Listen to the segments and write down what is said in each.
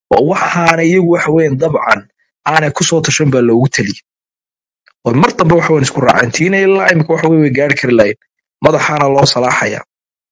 oo waxaana iyagu waxa weeyaan dabcan aanay kusoo tashan baa loogu taliyey oo mar dambe waxa weeyaan isku raaceen tiina ilaa imika waxa weeye way gaari kari lahayn madaxaana loo salaaxaya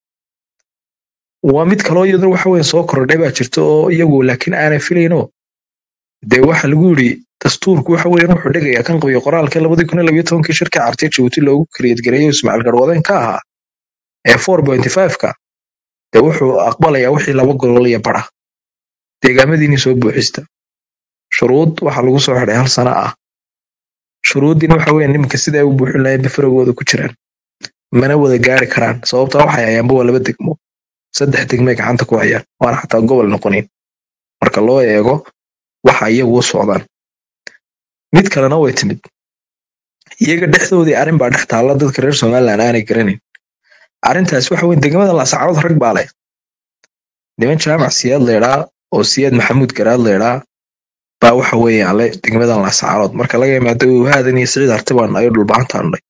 waa mid kaloo iyaduna waxa weeyaan soo kordhay baa jirta oo iyagu laakiin aanay filaynoo dee waxa lagu yidhi dastuurku waxa weeyaan wuxuu dhigayaa kan qabiyo qoraalka labadii kun iyo labayo tobankii shirka cartiya jabuuti loogu kariyad gareeyo ismaaciil garwadeen ka ahaa ee four pointy five-ka dee wuxuu aqbalayaa wixii laba gobol iyo bara deegaamadiinii soo buuxista shuruud waxaa lagu soo xidhay hal sano ah shuruuddiina waxa weeyaan nimanka sida ay u buuxin lahayn bafaragooda ku jiraan mana wada gaari karaan sababtaa waxay hayaanba waa laba degmo saddex degmay gacanta ku hayaan waana xataa gobol noqonin marka loo eego waxa iyagu u socdaan mid kalena way timid iyaga dhexdoodii arrin baa dhex taalla dadka reer somaliland aanay garanayn arrintaas waxa weeye degmada laascarood rag baa leh niman jaamac siyaad leedhaa oo siyaad maxamuud garaad leedhaa baa waxa weeyaan le degmadan laascarood marka laga yimaado wahaadan iyo siciid hartibaan ayo dhulbaantaanay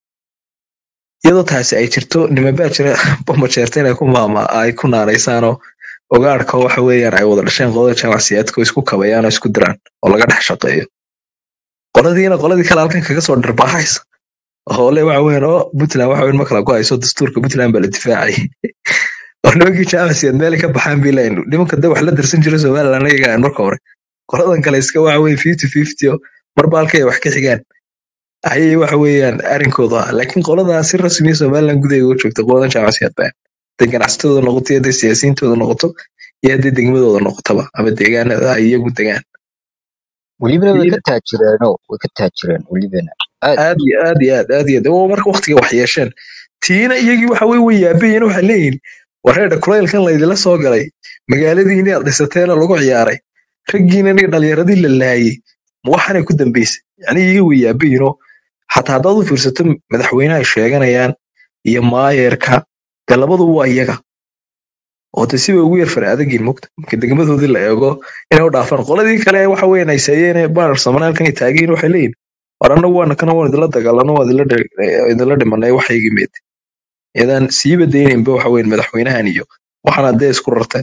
iyadoo taasi ay jirto nimanbaa jira bamajeerta inay ku maama ay ku naanaysaanoo ogaarka waxa weeyaan ay wada dhasheen qolada jaamac siyaadka oo isku kabayaan oo isku diraan oo laga dhex shaqeeyo qoladiina qoladii kale halkan kaga soo dharbaaxaysa oo le waxa weeyaan oo puntland waxa weyn ma kala ku hayso dastuurka puntland baa la difaacay oo nimankii jaamac siyaad meelay ka baxaan bii layn nimanka de wax la darsan jira somaliland ayaga aan marka hore qoladan kale iska waxa weeye fifty fifty oo marba halkay wax ka xigaan ayay waxa weeyaan arrinkooda ah laakiin qoladaa si rasmiya somaliland gudaheega u joogta qoladan jaamac siyaad baa haday ganacsatadooda noqoto iyo haday siyaasiyiintooda noqoto iyo haddii degmadooda noqotaba ama deegaanada ay iyagu degaan welibana way Tiina ka taajireenoo way ka taajireen welibana aad aad iyo aad iyo aad aad iyo aad waa marka waqtiga wax yeesheen tiina iyagii waxa weye way yaabayeen waxay leeyihin wareedha kulaylkan laydila soo galay magaaladii inaad dhisateena lagu ciyaaray raggiina nig dhalinyaradii la laayay ma waxaanay ku dambaysay yani iyaga way yaabayinoo xataa haddaad u fiirsato madaxweynaha ay sheeganayaan iyo maayeerka dee labadu waa iyaga oo de sibay ugu yar fara adagiin mogta marka degmadoodii la eego inay u dhaafaan qoladii kale waxa weeyaan ay saayeen baanar samanaalkan ay taagiin waxay leeyihin war annagu waana kana waan idinla dagaalano waa idinla dhe- eh, idinla dhimanay waxaygii meed iyadaan siiba daynaynba waxa weeyaan madaxweynahan iyo waxaana dee isku rarteen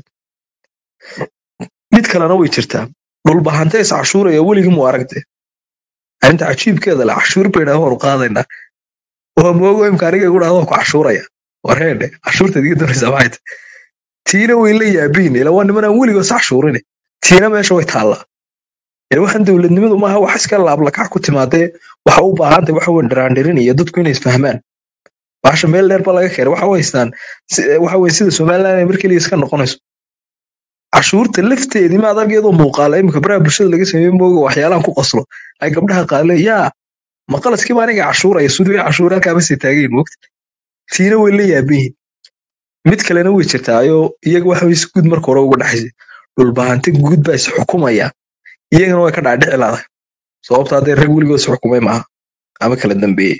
mid kalena way jirtaa dhulbahante is cashuuraya weligii mu aragte arrinta cajiibkeeda le cashuur bay dhaha waanu qaadaynaa waa moogo imka aniga igu dhahdo ku cashuuraya wareedhe cashuurta idiga doonaysaa maxay tahay tiina way la yaabiin ila waa niman aan weligoos cashuurin tiina meesha way taallaa yani waxaan dowladnimadu maaha wax iska laablakac ku timaadee waxa u baahantay waxa weyn dhiraandhirin iyo dadku inay isfahmaan baasha meel dheer ba laga keenay waxa u haystaan si- waxa weye sida somaliland ay mar keliya iska noqonayso cashuurta lafteedii ma adag iyadoo muuqaala imika baraha bulshada laga sameeye mooga waxyaalahan ku qoslo ay gabdhaha qaale yaa maqalaskiiba aniga cashuuraya suduu cashuur halkaaba sii taagayin mogta tiina way la yaaban yihiin mid kalena way jirtaayoo iyaga waxa weye si guud marka hore uga dhaxaysay dhulbahante guud baa is xukumaya iyagana way ka dhaadhici laadahay sababta haddee rag weligood is xukumay maaha ama kala dambeeyey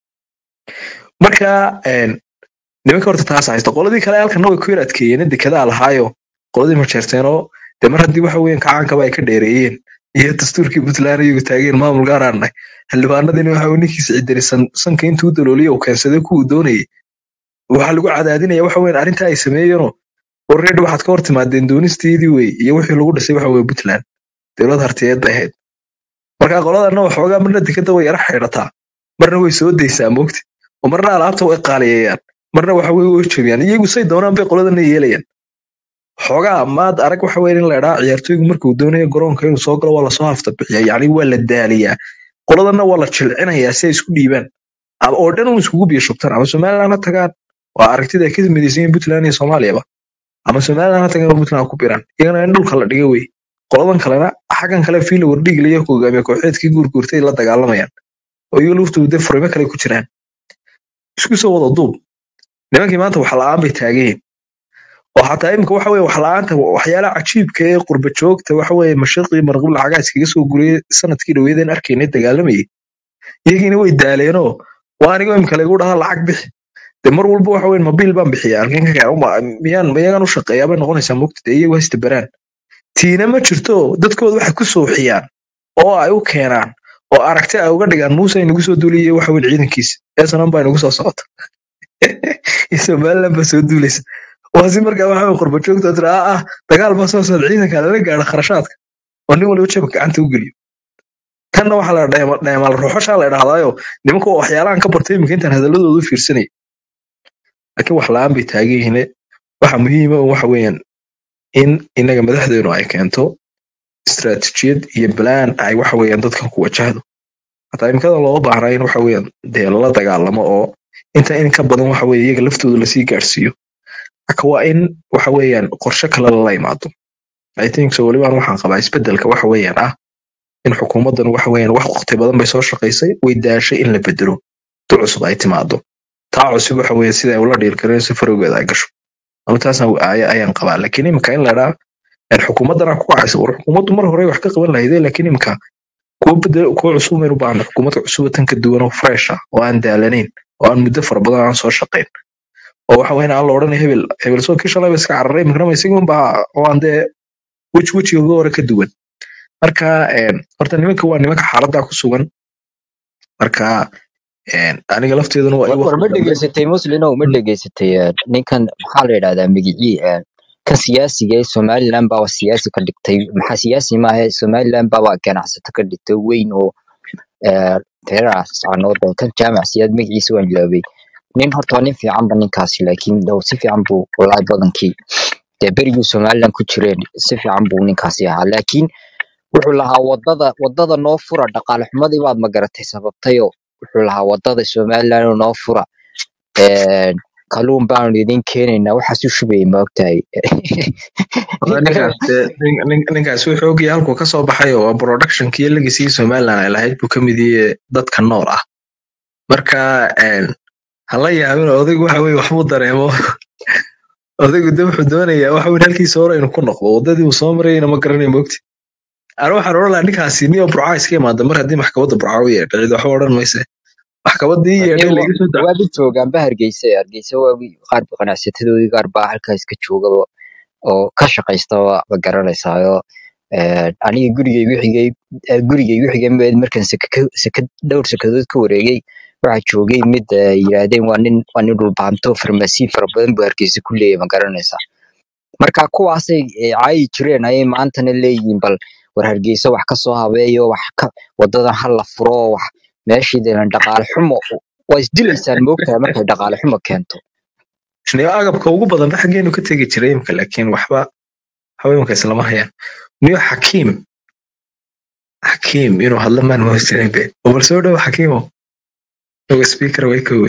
marka een, nimanka horta taas haysta qoladii kale halkana way ku yar adkeeyeen dekedaa lahaayo qoladii majeerteenoo dee mar haddii waxa weeyaan kacaankaba ay ka dheereeyeen iyo dastuurkii puntland iyagu taageen maamul gaaraanay xildhibaanadiina waxa uu ninkiisa cidiri sanka intuu u dalooliye uu keensaday kuwuu doonayay waxaa lagu cadaadinaya waxa weeyaan arrintaa ay sameeyeenoo already waxaad ka hor timaadeen doonisteedii wey iyo wixii lagu dhisay waxa weye puntland dowlad hartiyeed bay ahayd marka qoladana waxoogaa marna dekeda way yara xidhataa marna way soo daysaa moogti oo marna alaabta way qaaliyeeyaan marna waxa weye way jabiyaan iyagu say doonaan bay qoladana yeelayaan xoogaa maad arag waxa weeye in la idhaa ciyaartoygu markuu doonayo garoonka inuu soo galo waa lasoo hafta bixiya yacni waa la daaliyaa qoladana waa la jilcinayaa si ay isku dhiibaan ama oo dhan un iskugu biyo shubtaan ama somaliland ha tagaan waa aragtida ay ka midaysan yihiin puntland iyo soomaaliyaba ama somaliland ha tagaan oo puntland ku biraan iyagana in dhulka la dhiga wey qoladan kalena xaggan kale fiila wardhigla iyo hogaamiye kooxeedkii guurguurtay la dagaalamayaan oo iyaga laftoodu dee furimo kale ku jiraan isku soo wada duub nimankii maanta wax la'aan bay taageen oo xataa imika waxa weye wax la'aanta waxyaalaha cajiibka ee qurba joogta waxa weye mashiiqii marqub lacagaa iskaga soo guriyey sanadkii dhaweydeen arkaynay dagaalamayay iyagiina way daaleenoo waa anigoo imika lagu dhahaa lacag bixi de mar walba waxa weye mobiil baan bixiya halkeen ka keen uma- miyaan miyagan u shaqeeyaa bay noqonaysaa mogta dee iyagu haysta baraan tiina ma jirto dadkooda waxay ku sooxiyaan oo ay u keenaan oo aragti ay uga dhigaan muuse ay nagu soo duuliyey waxa weye ciidankiisa eesanan baa nagu soo socota iyo somaliland baa soo duulaysa waa si markaa waxa way qurba joogta tira ah ah dagaal baa soo socda ciidanka lala gaadho kharashaadka oo nin waliba jabka gacanta u geliyo tanna waxaa la dheema- dheemaal ruuxashaa la idhahdaayo nimanka waa waxyaalahan ka bartay iminka intaan hadaladooda u fiirsanay laakiin wax la-aan bay taagan yihiin waxa muhiima waxa weeyaan in inaga madaxdeenu ay keento istiraatijiyad iyo balaan ay waxa weeyaan dadkan ku wajahdo hataa imikada looga baahnaa in waxa weeyaan dee lala dagaalamo oo inta in ka badan waxa weeye iyaga laftooda lasii gaadhsiiyo marka waa in waxa weeyaan qorshe kale lala imaado i think so welibaan waxaan qabaa isbedelka waxa weeyaan ah in xukuumaddan waxa weeyaan wax waqti badan bay soo shaqaysay way daashay in la bedelo tu cusub ay timaado taa cusub waxa weeye sida ay ula dhiirkareen si farowgeeda ay gasho ama taasna aya ayaan qabaa laakiin imika in la dhaa xukuumaddana ku kacaysa war xukuumaddu mar hore wax ka qaban lahaydee laakiin imika kuwa bedel kuwa cusub maynu baahna xukuumad cusub tan ka duwan oo fresh ah oo aan daalanayn oo aan muddo fara badan aan soo shaqayn oo waxa weyn aan la odhanay hebel hebel soo kii shalay ba iska cararay imikana ma isagun baa oo aan dee weji wejiga uga hore ka duwan marka een, horta nimanka waa nimanka xaaladda ku sugan marka een, aniga lafteeduna waa war in war waqti ma dambe dhegaysatay muslinow ma dhegaysatay eh, ninkan maxaa la yidhahdaa magicii eh, kan siyaasiga ee somaliland baa siyaasi ka dhigtay maxaa siyaasi maahe somaliland baa waa ganacsato ka dhigtay weyn oo eh, reeraas caanood kan jaamac siyaad magaciisa waan ilaabay nin horta waa nin fiican ba ninkaasi laakiin dhow si fiican buu walahi badankii dee berigii somaliland ku jireen si fiican buu ninkaasi ahaa laakiin wuxuu lahaa wadada wadada noo fura dhaqaale xumadii baad magaratay sababtayo wuxuu lahaa wadada somaliland oo noo fura een, kalluun baanu idin keenaynaa waxaas u shubayay ma ogtahay Wada ninkaas dee, nin- nin- ninkaas wuxuu ogyahay halkuu kasoo baxay oo waa productionkii legacy somaliland ay lahayd buu kamid yahay dadka nool ah marka een, hala yaabin odaygu waxa weye waxbuu dareemo odaygu de wuxuu doonayaa waxa weye halkiisa hore inuu ku noqdo wadadii uu soo marayna ma garanayo mogti ana waxaan odhan lahaa ninkaasi niyo burca iska imaada mar haddii maxkamadda burca u yeedhay cid waxba odhan mayse maxkamaddii yeedhay Aniga laga soo da waaba joogaanba hargeysa hargeysa waa qaar ganacsatadoodii qaar baa halkaa iska joogaba oo ka shaqaysta waa ma garanaysaayo Een, aniga gurigay wixigay eh, gurigay wixigay mid markaan saka ka- saka dhowr sakadood ka wareegay waxaa joogay mid eh, yiraahdeen waa nin waa nin dhulbaanto farmasi fara badan buu hargeysa ku leeyahay ma garanaysaa marka kuwaasay eh, caayi jireen ayay maantana leeyihiin bal war hargeysa wax ka soo habeeyo wax ka wadadan ha la furo wax meeshii deelan dhaqaale xumo waa isdilaysaan moogtahay markay dhaqaale xumo keento niyo agabka ugu badan ba xaggeenu ka tegi jiray imka laakiin waxba waxba imka islama hayaan niyo xakiim xakiim inuu hadlo maan mahadsanin be oo bal soo dhow xakiimo oga speaker way kowe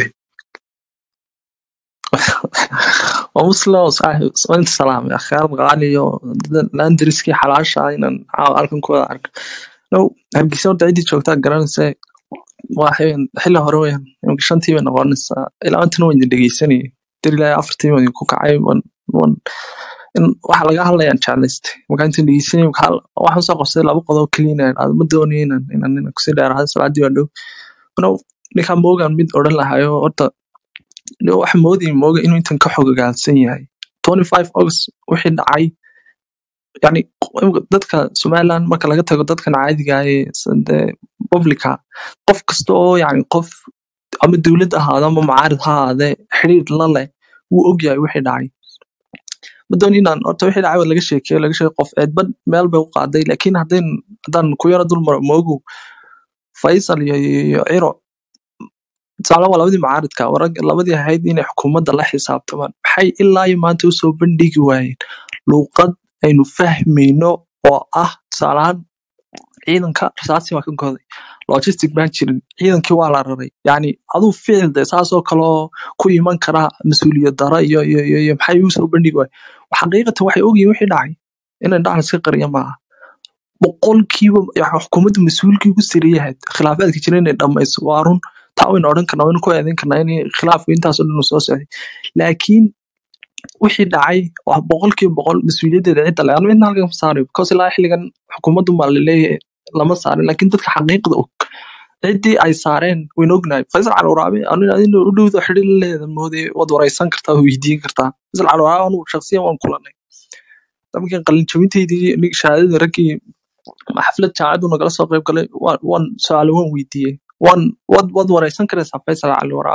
ومسلم صاحب وانت سلام يا اخي اربع علي لاندرسكي حلاشة ان halkan ku wada arka no hargeysa horta cidii joogtaa garanaysa waxay xilli hore weyn imika shantii bay noqonaysaa ilaa intana waan idin dhegeysanayay dir ilaa afartii baan idinku kacay wan wan in waxa laga hadlayaan jeclaystay markaa intaan dhegeysanayay waxaa waxaan soo qabsaday laba qodob keliya inaan idhaahdo ma doonayo inaan inaan inaan kusii dheeraado salaadii waa dhow no ninkaan moogaan mid odhan lahayo horta Leo waxa moodayay mooga inuu intan ka xogogaalsan yahay 25 August wixii dhacay yani imika dadka Somaliland marka laga tago dadkan caadiga ah ee sande publica qof kasta oo yani qof ama dowlad ha ahaado ama mucaarid ha ahaadee xiriir la leh wuu ogyahay wixii dhacay ma doonin inaan horta wixii dhacay waa laga sheekeeyo laga sheego qof eedba meel bay u qaaday laakiin haddeen haddaan ku yaro dul maro moogu Faisal iyo iyo iyo Ciro tusaale waa labadii mucaaridka warag labadii ahayd inay xukuumadda la xisaabtamaan maxay ilaa iyo maanta usoo bandhigi waayeen luuqad aynu fahmayno oo ah tusaalahaan ciidanka rasaasi waa ka goday logistic baan jirin ciidankii waa la raray yani aduu ficil de saasoo kaloo ku iman kara mas-uuliyad dara iyo iyo iyo iyo maxay usoo bandhigi waayeen xaqiiqatan waxay ogyihiin wixii dhacay inay dhacan iska qariya maaha boqolkiiba yani xukuumadda mas-uulkii ugu sariyahayd khilaafaadka jira inay dhamayso waa run taa waynu odhan karnaa waynu ku eedayn karnaa in khilaafku intaasoo dhan uu soo socday laakiin wixii dhacay waa boqolkiiba boqol mas-uuliyaddeeda cidda le anu cidna halkan ma saarayo because ilaa xilligan xukuumaddu baa laleeyahay lama saarin laakiin dadka xaqiiqda og ciddii ay saareen waynu ognahay faysal cali waraabe anu adina u dhowda xidhi la leeda moodee waad wareysan kartaa waad weydiin kartaa faysal cali waraabe anu shakhsiyan waan kulanay markii qalin jabinteydii nig- shahaadada raggii xaflad jaamacaddu nagala soo qayb galay waan waan su-aalo waan weydiiyey waan waad waad wareysan karaysaa faysal cali waraabe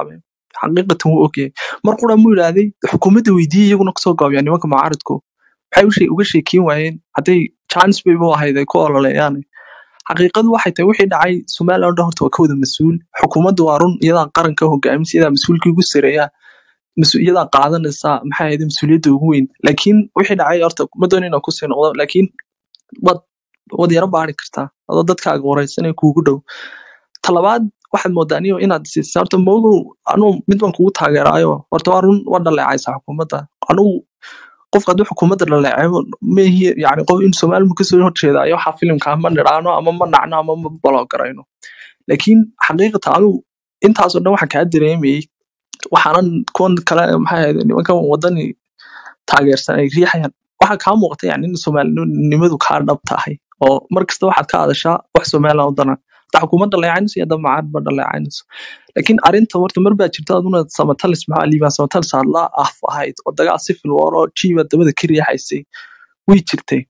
xaqiiqatan wuu ogyahay mar qura muu yidhaahday xukuumadda weydiiyey iyaguna kasoo gaabiyaan nimanka mucaaridku waxay u shee- uga sheekeyn waayeen hadday chance bayba u ahayd ay ku ololeeyaan xaqiiqadu waxay tahay wixii dhacay somaliland oo dhan horta waa ka wada mas-uul xukuumaddu waa run iyadaa qaranka hogaaminsa iyadaa mas-uulkii ugu sareeya mas- iyadaa qaadanaysa maxay ahayd mas-uuliyadda ugu weyn laakiin wixii dhacay horta ma doonin inaan kusii noqdo laakiin wad wad yaro baari kartaa adoo dadkaaga wareysanaya kuugu dhow talabaad waxaad moodaa anigo inaad siisa horta moogow anuu mid baan kugu taageeraayo horta waa run waa dhaleecaysa xukuumadda anugu qofka hadduu xukuumadda dhaleeceyo mehi yani qof in somalimu kasoo horjeedaayo waxaa filimka ma nidhaano ama ma nacno ama ma balogarayno laakiin xaqiiqata anugu intaasoo dhan waxaan kaa dareemayey waxaanan kuwan kale maxay ahayd nimankan wadani taageersan ay riixayaan waxaa kaa muuqata yani in soomaalinimadu kaa dhab tahay oo mar kasta waxaad ka hadashaa wax somaliland u dana hata xukuumad dhaleecaynayso iyo hadda macaad ba dhaleecaynayso laakiin arrinta horta mar baa jirta aduna samatalis maxaa liibaan samatalis aad la af ahayd oo dagaal civil war oo jiiba dabada ka riixaysay way jirtay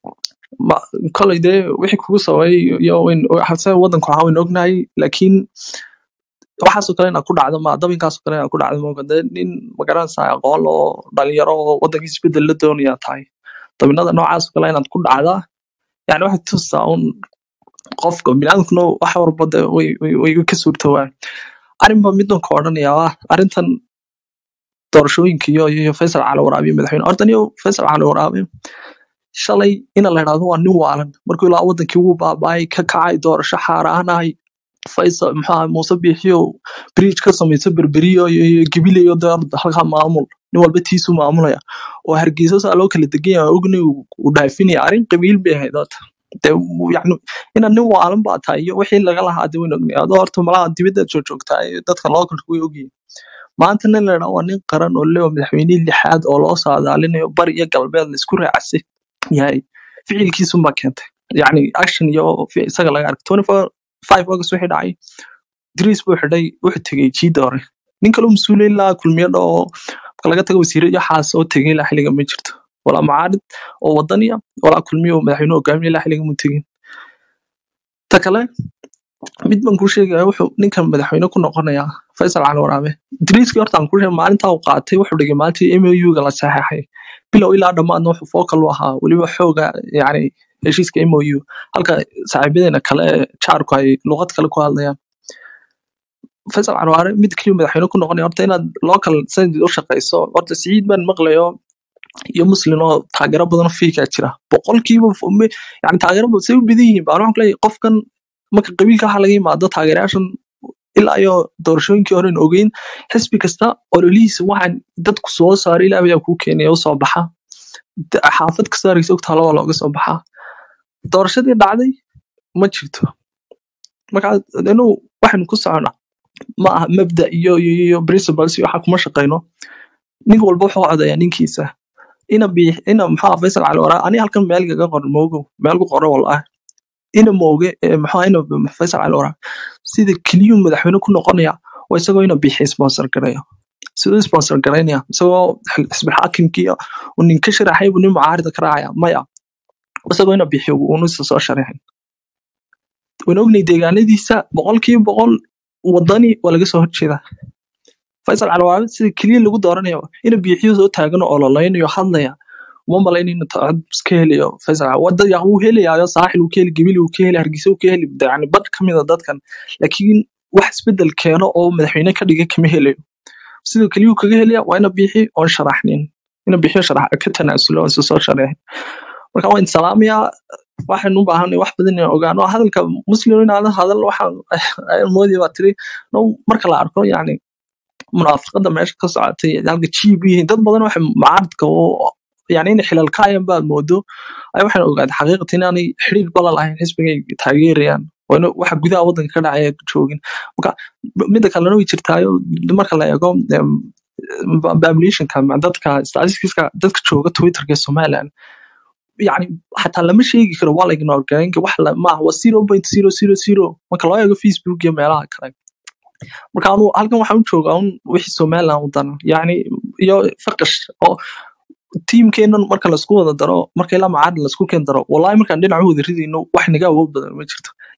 ma- kolay dee wixii kugu sababay iyo wayn hase wadanku ahaa wayn ognahay laakiin waxaasoo kale inaad ku dhacdo ma dabinkaasoo kale inaad ku dhacdo mooga dee nin magaranaysaa aqoon oo dhalinyaro oo wadankiisa isbedel la doonaya tahay dabinada noocaasoo kale inaad ku dhacdaa yani waxay tusaa un qofka biniaadamkuna wax walba de way way- way ka suurtowaan arrinba middan ka odhanaya ah arrintan doorashooyinka iyo iyo faysal cali waraabiye madaxweyne horta niyo faysal cali waraabe shalay ina la idhahdo waa nin waalan markuu ilaa wadankii wuu baaba'ay ka kacay doorasho xaaraanahay faysal maxaa muuse biixiyo bridge ka samayso berberiyo iyo iyo gibileyo dee halkaa maamul nin walba tiisu maamulaya oo hargeysa saa loo kala degan yahay ogni uu dhaafinaya arrin qabiil bay ahayd horta dee wuu- yacni inaad nin waalan baa tahay iyo wixii laga lahaa dee wayn ognahay adoo horta malaha dibadda joogjoogtaa iyo dadka localka way ogyihiin maanta nin la idhaha waa nin qaran oo lewa madaxweynihii lixaad oo loo saadaalinayo bari iyo galbeed la isku raacsan yahay ficilkiisunbaa keentay yacni action iyo fi- isaga laga arkay 24 5 august wixii dhacay dris buu xidhay wuxuu tegey jiida hore nin kaloo mas-uul ilaa kulmiyo dha oo marka laga tago wasiiro iyo xaas oo tegay ilaa xilliga ma jirto walaa mucaarid oo wadaniya walaa kulmiyo oo madaxweyne hogaamiya ilaa xilliga mu tegin ta kale mid baan kuu sheegaya wuxuu ninkan madaxweyne ku noqonayaa faysal cali waraabe driiskii horta aan kuu sheegay maalintaa uu qaatay wuxuu dhigay maalintii mou-ga la saxeexay bilow ilaa dhammaadna wuxuu focal u ahaa weliba xooga yani heshiiska mou halka saaxiibadeena kale ee jaarku ay luqad kale ku hadlayaan faysal carwaare mid keliya madaxweyne ku noqonaya horta inaad local senate u shaqeyso horta siciid baan maqlayo iyo muslin oo taageero badan oo fiikaa jira boqolkiiba f- me- yani taageero ba- say u badan yihiin baan waxaan ku leeyahay qofkan marka qabiilka waxa laga yimaado taageerayaashan ilaa iyo doorashooyinkii hore aan ogeyn xisbi kasta ololihiisa waxaan dadku soo saaray ilaa ayaa kuu keenaya usoo baxa Da- xaafad kasta hargeysa ogtaa laba looga soo baxaa doorashadii dhacday ma jirto marka inuu waxaynu ku socona ma aha mabda iyo iyo iyo principles iyo waxa kuma shaqeyno nin walba wuxuu codayaa ninkiisa ina bi ina maxaa faysal cali waraa ani halkan meel gaga qoran moogo meel ku qoran walaa ina mooge ee maxaa ina faysal cali waraa sida keliyu madaxweyne ku noqonaya waa isagoo ina bixi sponsor garaya siduu sponsor garaynaya isagoo xil- xisbi xaakimkii uu nin ka sharaxay buu nin mucaarida ka raacaya maya isagoo ina bixi uunu isa soo sharaxin waan ognay deegaanadiisa boqolkiiba boqol wadani waa laga soo horjeedaa faysal calawaabe sida keliya lagu dooranayo ina biixiyo soo taagan oo ololeynayo hadlaya uma malayn in cod iska helayo faysal Calawaabe. wada ya wuu helayayo saaxil uu ka heli gabili uu ka heli hargeysa uu ka heli yani bad ka mid a dadkan laakiin wax isbedel keeno oo madaxweyne ka dhiga kama helayo sida keliya uu kaga helaya waa ina biixi oon sharaxnin ina biixiyo sharax ka tanaasulo oon isa soo sharaxin marka waan salaamayaa waxaan u baahanay wax badan inaan ogaano hadalka muslim inaad hadal waxaan ayaan moodaya baa tiri no marka la arko yani munaafaqada meesha ka socotay halka jiib yihiin dad badan waxay mucaaradka oo yani inay xilal ka hayaan baad moodo ay waxaan ogaaday xaqiiqata inaanay xiriir bala lahayn xisbigay taageerayaan oo ina waxa gudaha wadanka ka dhacaya joogin marka mida kalena way jirtaayo marka la eego em, populationka ma- dadka statistics-ka dadka jooga twitterka ee somaliland yani xataa lama sheegi karo waa la ignore gareyn wax la maaha waa zero point zero zero zero marka loo eego facebook iyo meelaha kale marka anu halkan waxaan u joogaa un wixii somaliland u dana yani iyo faqash oo tiimkeenan marka laisku wada daro marka ilaa macaadin laisku keen daro wallahi markaan dhinac u wada ridayno wax naga awood badan ma jirto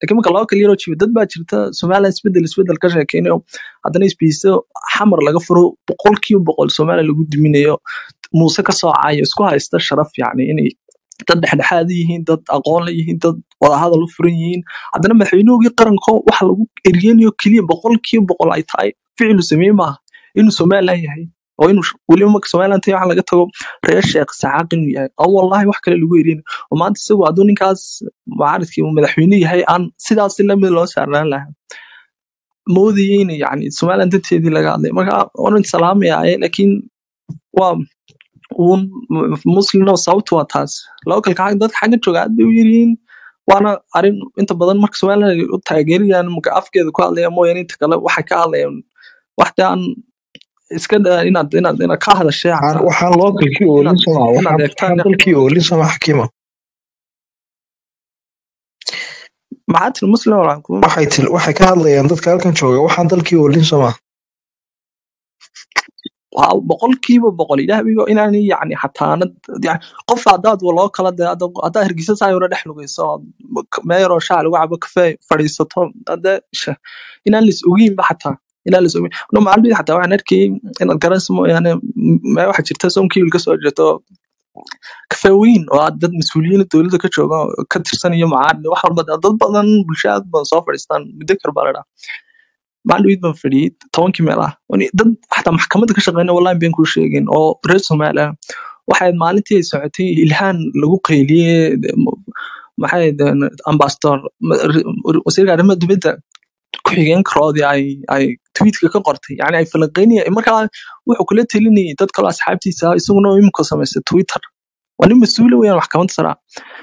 laakiin marka laba kala yaroo jiba dad baa jirta somaliland isbedel isbedel ka sheekeynayo haddana isbiiso xamar laga furo boqolkiiba boqol somaliland lagu diminayo muuse ka soocayo isku haysta sharaf yacni inay dad dhexdhexaad yihiin dad aqoon la yihiin dad wadahadal u furan yihiin haddana madaxweynuhugii qaranko waxa lagu eriyanayo keliya boqolkiiba boqol ay tahay ficilu sameeye maaha inuu somaliland yahay oo inuu sh- weliba marka somaliland tahay waxa laga tago reer sheekh saxaaq inuu yahay oo wallahi wax kale lagu eriyanayo oo maanta isagu hadduu ninkaas mucaaradkii uu madaxweyne yahay aan sidaas si lamid loo saarnaan lahaa moodayay in yani somaliland danteedii laga hadlay marka waan salaamayaa laakiin waa uun muslimna sababtu waa taas localka xag- dadka xagga jooga aad bay u yaryihiin waana arrin inta badan marka somaliland ay u taageerayaan marka afkeeda ku hadlaya mooyaane inta kale waxay ka hadlayaan waxda aan iska daa inaad inaad inaad ka hadashee waxaan xataa waxaan localkii oolin inaad somaa inaad waxaan eegtaan waxaan dalkii oolin somaa xakiima maxaa tiri muslim walaa kuma waxay til waxay ka hadlayaan dadka halkan jooga waxaan dalkii oolin somaa waa boqolkiiba boqol ilaahigo inaan yani xataanad yani qof haddaad loo kala de haddaa hergisa saa yaro dhex lugayso meeyaroo shaa lagu cabo kafee fadhiisato hadde sh- inaan lis ogeynba xataa inaan lis ogeyn no maalmihii xataa waxaan arkayay inaad garanayso mooyaane m- mee waxaa jirta soomkii wiil kasoo jeeto kafee weyn oo aad dad mas-uuliyiin dowladda ka jooga oo ka tirsan iyo macaarid wax walba dad badan bulshada aad badan soo fadhiistaan muddo kar baa la dhaha maalin baan fadhiyey tobankii meel ah Wani dad xataa maxkamadda ka shaqeynaya wallahi been kuu sheegin oo reer Soomaali ah waxay ahayd maalintii ay socotay ilhaan lagu qayliyey de- m- maxay ahayd ambassador wasiirka arrimaha dibadda ku-xigeenkaroodii ay ay tweetka ka qortay yani ay falanqeynaya markaa wuxuu kula telinayay dad kaloo asxaabtiisa ah isaguna oo imika samaystay twitter waa nin mas-uula weeyaan maxkamadda sare ah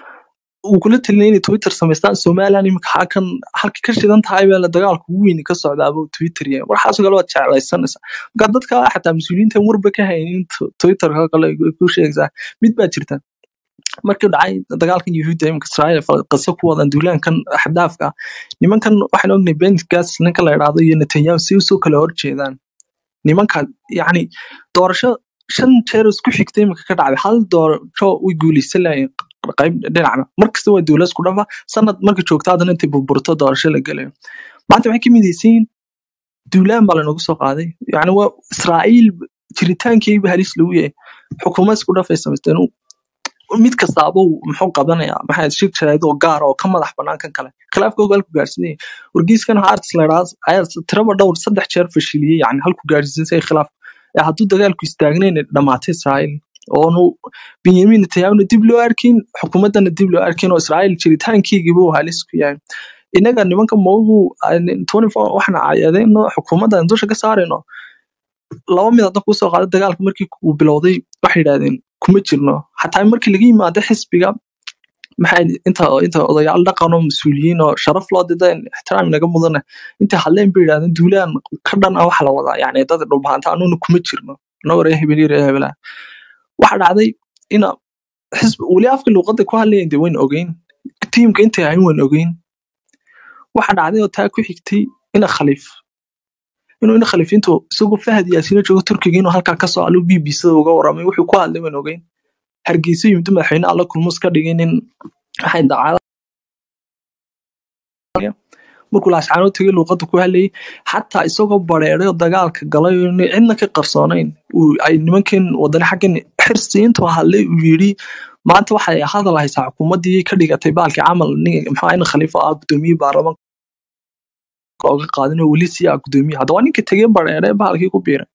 uu kula talinay inay twitter samaystaan somaliland imika halkan halka ka shidan tahay baa la dagaalka ugu weyn ka socdaaba uu twitter yahay waxaasoo kale waad jeclaysanaysaa marka dadka xataa mas-uuliyiinta warba ka haynin t- twitterka kale ay ku sheegaysaa mid baa jirta markii dhacay dagaalkan yuhuudda imika israa'iil fal- qiso ku wadan duulaankan xadaafka ah nimankan waxaan ognay bengas ninka la idhaahdo iyo netanyahu si usoo kala horjeedaan nimanka yacni doorasho shan jeer isku xigta imika ka dhacday hal doorasho way guuleysan lahayen qayb dhinacna markasta waa dowlad isku dhafa sanad marka joogta haddana intay burburto doorasho la gelayo maanta waxay ka midaysan yihiin duulaan baa lanoogu soo qaaday yacni waa israa'iil jiritaankeeba halis lagu yahay xukuumad isku dhafay samaysteen mid kastaaba uu muxuu qabanayaa maxaa shir jaraa'id oo gaar ah oo ka madax bannaan kan kale khilaafka ogaal ku gaarsiinaya wargeyskan harts la idhaahdo ayaa tiraba dhowr saddex jeer fashiliyey yani halku gaarsiisay khilaaf ee hadduu dagaalku istaagnayn dhamaatay israa'iil oonu benyamin netanyahuna dib loo arkin xukuumaddana dib loo arkin oo israa'iil jiritaankeygiiba uu halis ku yahay inaga nimanka moogu waxna cayadeeno xukuumadda dusha ka saarayno laba mid hadda kusoo qaada dagaalka markii uu bilowday waxay yidhahdeen kuma jirno xataa markii laga yimaado xisbiga maxay inta inta odayaal dhaqan oo mas-uuliyiin oo sharaf loo dida ixtiraam inaga mudane intay hadleen bay yidhahdeen duulaan ka dhan ah waxa la wadaa yani dad dhulbaanta anuuna kuma jirno anagoo reer hebel iyo reer hebelaa waxa dhacday ina xisbi weli afka luuqadda ku hadlayan dee wayn ogeyn tiimka intay ahayn wayn ogeyn waxa dhacday oo taa ku xigtay ina khaliif inuu ina khaliifintu isagoo fahad yaasiino joogo turkiga inuu halkaa kasoo alu b b c uga waramay wuxuu ku hadlay waan ogeyn hargeysa yimid madaxweyne alla kulmus ka dhigay nin waxay daacada markuu laascaanood tegay luuqadda ku hadlayay xataa isagoo bareeray oo dagaalka galay oo inay cidna ka qarsoonayn uu ay nimankan wadani xaggan xirsi intuu hadlay uu yidhi maanta waxay hadal haysaa xukuumaddii ka dhigatay baalkii camal nin maxaa ina khaliifo ah gudoomiyey baarlamaanka oga qaadin oo weli sii ah gudoomiye hadda waa ninka tegey bareere bahalkii ku biiray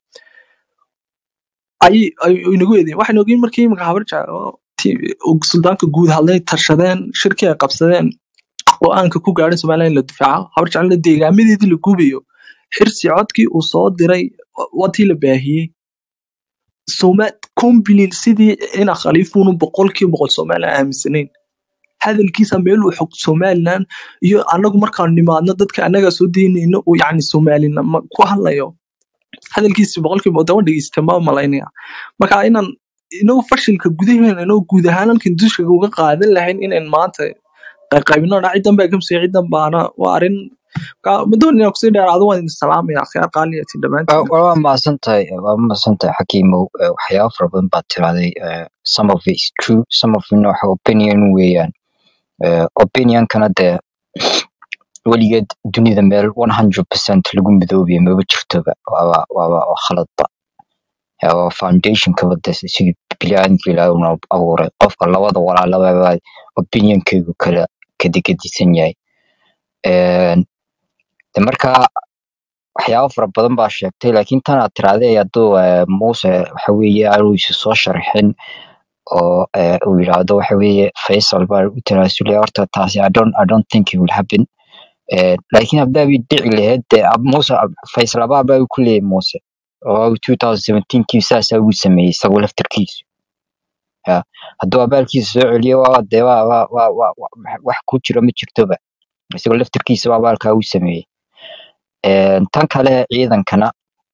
ay ay inagu eedeen waxay ogeyn markii imika habar jecel oo ti- oo suldaanka guud hadlay tashadeen shirkii ay qabsadeen go-aanka ku gaadhay somaliland in la difaaco habar jecelna deegaamadeedii la gubayo xirsi codkii uu soo diray watii la baahiyey soma combilil sidii ina khaliifuunu boqolkiiba boqol somaliland aaminsanayn hadalkiisa meel uu xog somaliland iyo anagu markaan nimaadno dadka anaga soo daynayno uu yacni soomaalinama ku hadlayo hadalkiisi boqolkiiba daba dhegeysta ma malaynaya marka inaan inagu fashilka gudaheena inagu guud ahaan halkan dusha uga qaadan lahayn inayn maanta qaybqaybino dha cidan baa kamsiya cidan baana waa arrin marka ma doonin inaan kusii dheeraado waan idin salaamaya akhyaar qaaliyatin dhammaantiin waa mahadsan tahay waa mahadsan tahay xakiimow Eh, waxyaabo fara badan baad tiraahday Eh, some of it is true some of it waxa opinion weeyaan Eh, opinionkana dee weligeed dunida meel 100% lagu midoobiyo maba jirtoba waaba waaba waa khaladba Ya, waa foundationka wada sidii biniaadamka ilaahay una abuuray qofka labada walaalaba opinionkeygu kala kadigadisan yahay Een, de marka waxyaabo fara badan baa sheegtay laakiin tan aad tiraahday hadduu eh, muuse waxa weeye aanu isu soo sharxin oo eh, uu yidhaahdo waxa weeye faisal baa u tanaasulaya horta taasi i don't, I don't think it will happen Eh, laakiin haddaa bay dhici lahayd dee ab- muuse ab- faisal abaa baa ku leeyahay muuse oo 2017 kii saasaa uu sameeyey isagoo laftarkiisu Ya, hadduu abaalkiisa soo celiyo waa dee waa waa waa waa- waa- wax ku jira ma jirtoba isagoo laftarkiisa waa abaalkaa uu sameeyey Een, tan kale ciidankana